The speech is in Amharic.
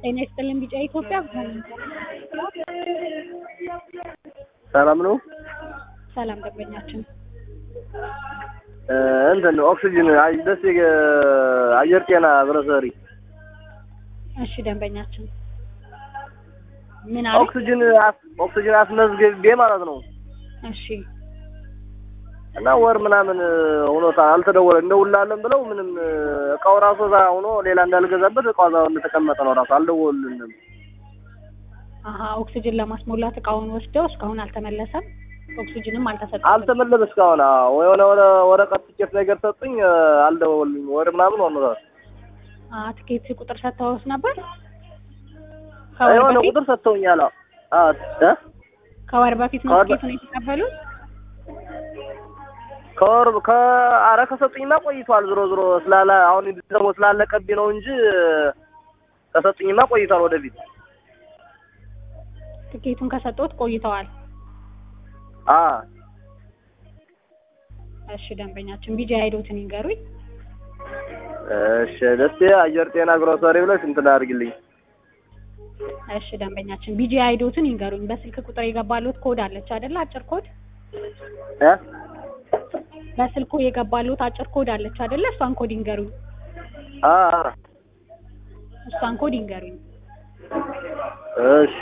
ጤና ይስጥልን ቢጫ ኢትዮጵያ ሰላም ነው። ሰላም ደንበኛችን እንትን ኦክሲጅን አይ ደስ አየር ጤና ግሮሰሪ እሺ ደንበኛችን ምን አለ ኦክሲጅን አስ- ኦክሲጅን አስመዝግቤ ማለት ነው እሺ እና ወር ምናምን ሆኖታል አልተደወለ እንደውላለን ብለው ምንም እቃው ራሱ እዛ ሆኖ ሌላ እንዳልገዛበት እቃው እዛው እንደተቀመጠ ነው ራሱ አልደወሉልንም። አሀ ኦክሲጅን ለማስሞላት እቃውን ወስደው እስካሁን አልተመለሰም ኦክሲጅንም አልተሰጠም አልተመለሰ እስካሁን አዎ፣ የሆነ ወረ ወረቀት ትኬት ነገር ሰጡኝ አልደወሉልኝ ወር ምናምን ሆኖታል። አ ትኬት ቁጥር ሰጥተውስ ነበር ከወር የሆነ በፊት ቁጥር ሰጥተውኛል። አዎ እ ከወር በፊት ነው ከወር በ- ትኬቱን የተቀበሉት ከወር ከአረ ከሰጡኝማ ቆይቷል። ዞሮ ዞሮ ስላለ አሁን ደግሞ ስላለቀብኝ ነው እንጂ ከሰጡኝማ ቆይቷል። ወደፊት ትኬቱን ከሰጡት ቆይተዋል አ እሺ ደንበኛችን ቢጂ አይዶትን ይንገሩኝ እሺ ደስ አየር ጤና ግሮሰሪ ብለሽ እንትን አድርግልኝ። እሺ ደንበኛችን ቢጂ አይዶትን ይንገሩኝ በስልክ ቁጥር የገባሉት ኮድ አለች አይደለ አጭር ኮድ እ በስልኩ የገባሉት አጭር ኮድ አለች አይደለ እሷን ኮድ ይንገሩኝ አ እሷን ኮድ ይንገሩኝ እሺ